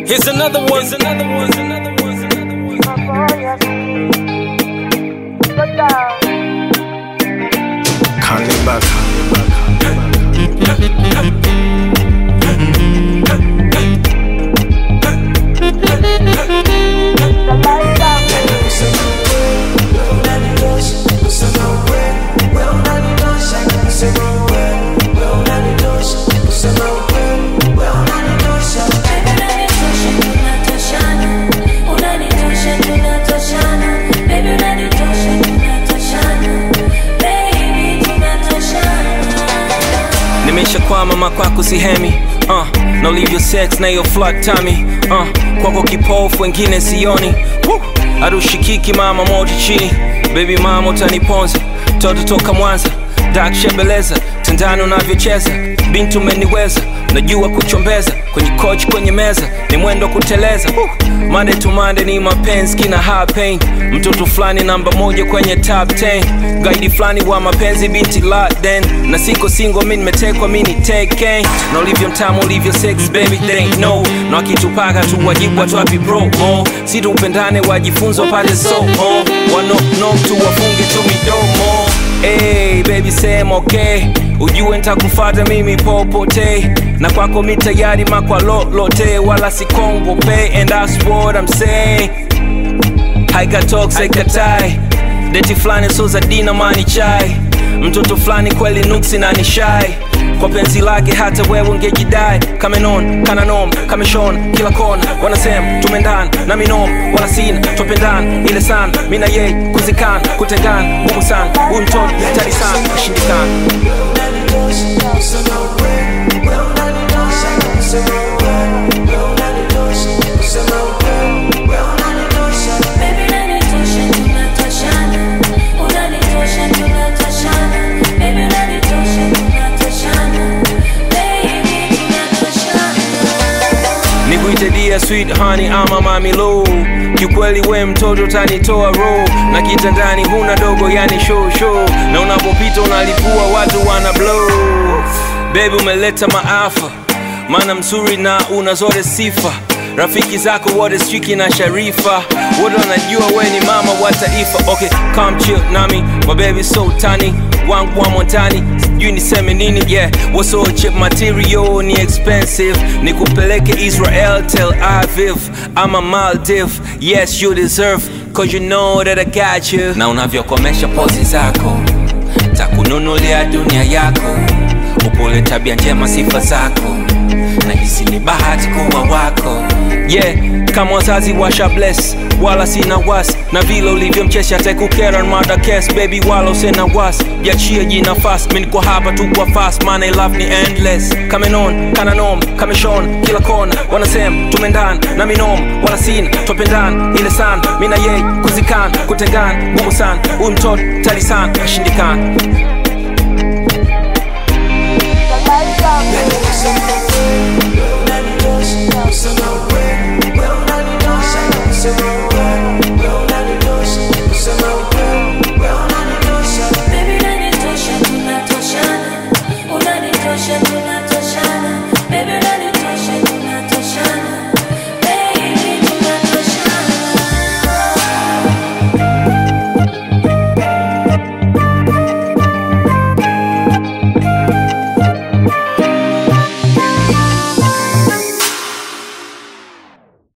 Here's another one. Here's another one. Here's another one. Here's another one. Cannibal. nimeshakwama makwako sihemi uh, na ulivyo sex na hiyo flat tummy uh, kwako kipofu wengine sioni Woo! arushikiki mama moja chini baby mama utaniponza toto toka mwanza dak shebeleza tandani unavyocheza bintu umeniweza najua kuchombeza kwenye coach kwenye meza ni mwendo kuteleza Woo! mande to mande ni mapenzi kina high pain mtoto fulani namba moja kwenye top 10 gaidi fulani wa mapenzi binti laden na siko singo mi nimetekwa mi ni taken na ulivyo mtamu ulivyo sex baby they ain't know na wakitupaka tu wajibu watu promo si tupendane wajifunze wapate somo wanokno tu wafunge tu midomo Hey, baby sema okay ujue ntakufata mimi popote na kwako mi tayari makwa lolote wala sikongope and that's what I'm saying haikatok saikatai deti fulani so za dina mani chai mtoto fulani kweli nuksi na nishai kwa penzi lake hata wewe ungejidai kamenon kananom kameshon kila kona wanasema tumendan na minom wala sina twapendan ile sana mi na yeye kuzikan kutengan ngumu sana huyu mtoto tari sana kushindikana nikuite dia sweet honey ama mami low kiukweli we mtoto tanitoa ro na kitandani huna dogo yani show show na unapopita unalipua watu wana blow bebi umeleta maafa maana mzuri na una zote sifa rafiki zako wote striki na sharifa wote wanajua we ni mama wa taifa okay come chill nami mabebi so tani wangu wa montani sijui niseme nini yeah waso chip material ni expensive nikupeleke israel tel aviv ama maldiv yes you deserve cause you know that i got you na unavyokomesha pozi zako takununulia dunia yako upole tabia njema sifa zako na hisi ni bahati kuwa wako yeah kama wazazi washa bless wala sina was na vile ulivyomchesha tekukera mada kes baby wala usena was jachie jinafas mi niko hapa tu kwa fast maana love ni endless kamenon kananom kameshon kila kona wanasema tumendan na minom wala sina twapendan ile sana mi na yeye kuzikan kutengan ngumu sana huyu mtoto tali sana ashindikana Let me